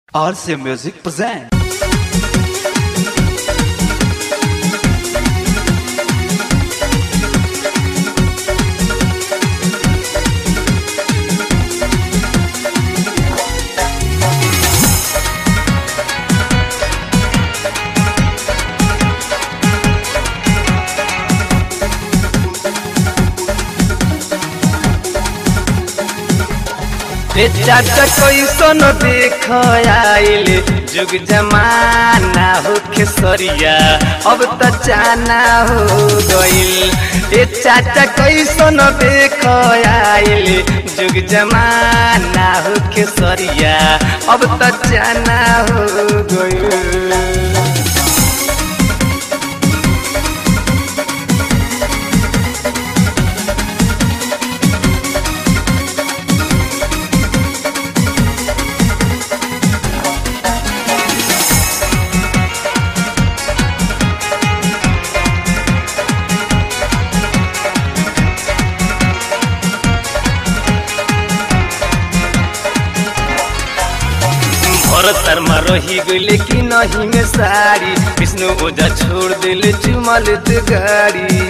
RC Music present. ए चाचा कैसन देख आइल जुग जमाना हो खेसरिया अब त चाना हो गइल ए चाचा कैसन देख आइल जुग जमाना हो खेसरिया अब त चाना हो गइल भरतर में रही गईले कि नहीं में सारी विष्णु ओझा छोड़ दिले चुमल गाड़ी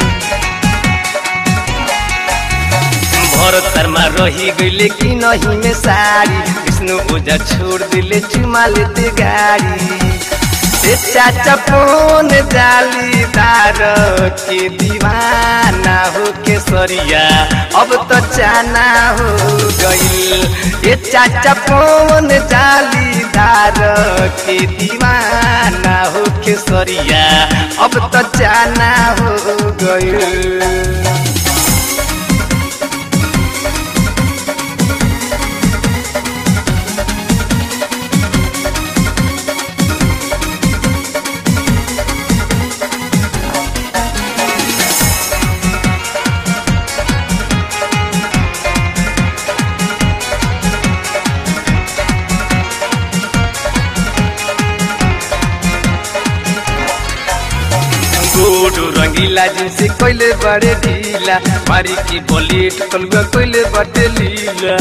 भरतर में रही गईले कि नहीं में सारी विष्णु ओझा छोड़ दिले चुमल गाड़ी ए चाचा फोन जालीदार के दीवाना हो के सरिया अब तो चाना हो गइल ए चाचा फोन जालीदार के दीवाना हो के सरिया अब तो चाना हो गइल गोडू रंगीला जिनसे कोइले बड़े ढीला मारी की बोलीट कलुआ कोइले बटे लीला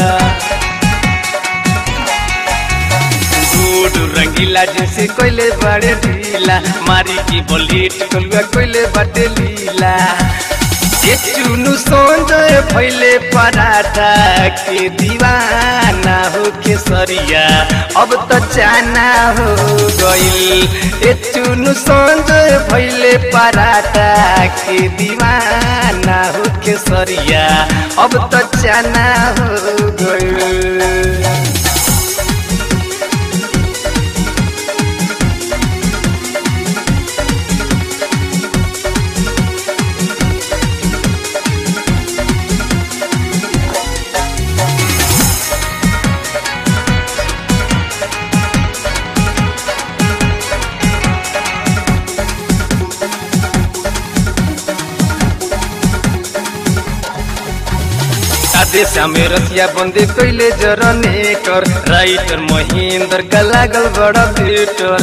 गोडू रंगीला जिनसे कोइले बड़े ढीला मारी की बोलीट कलुआ कोइले बटे लीला ये चुनु सोंजय फैले पराठा के दीवाना हो के सरिया अब तो चाना हो गइल ए चुनु सोंजय फैले पराठा के दीवाना हो के सरिया अब तो चाना हो गइल आदेश में रसिया बंदे कैले जरने कर राइटर महेंद्र का लागल बड़ा थिएटर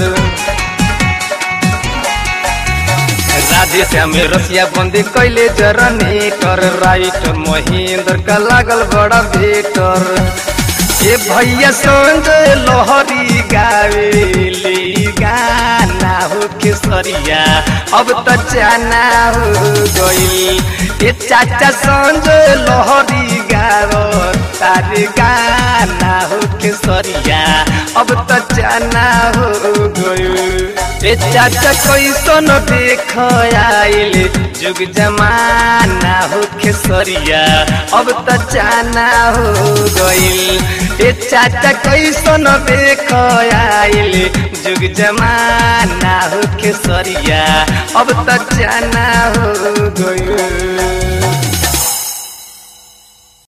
राधेश में रसिया बंदे कैले जरने कर राइटर महेंद्र का लागल बड़ा बेटर ए भैया संजय लोहरी गावेली गाना हो के सरिया अब तो चाना हो गइल ए चाचा संजय लोहरी गावो तारे गाना हो के सरिया अब तो चाना हो गइल ए चाचा कैसन देख आइल जुग जमाना हो खेसरिया अब त चाना हो गइल ए चाचा कैसन देख आइल जुग जमाना हो खेसरिया अब त चाना हो गइल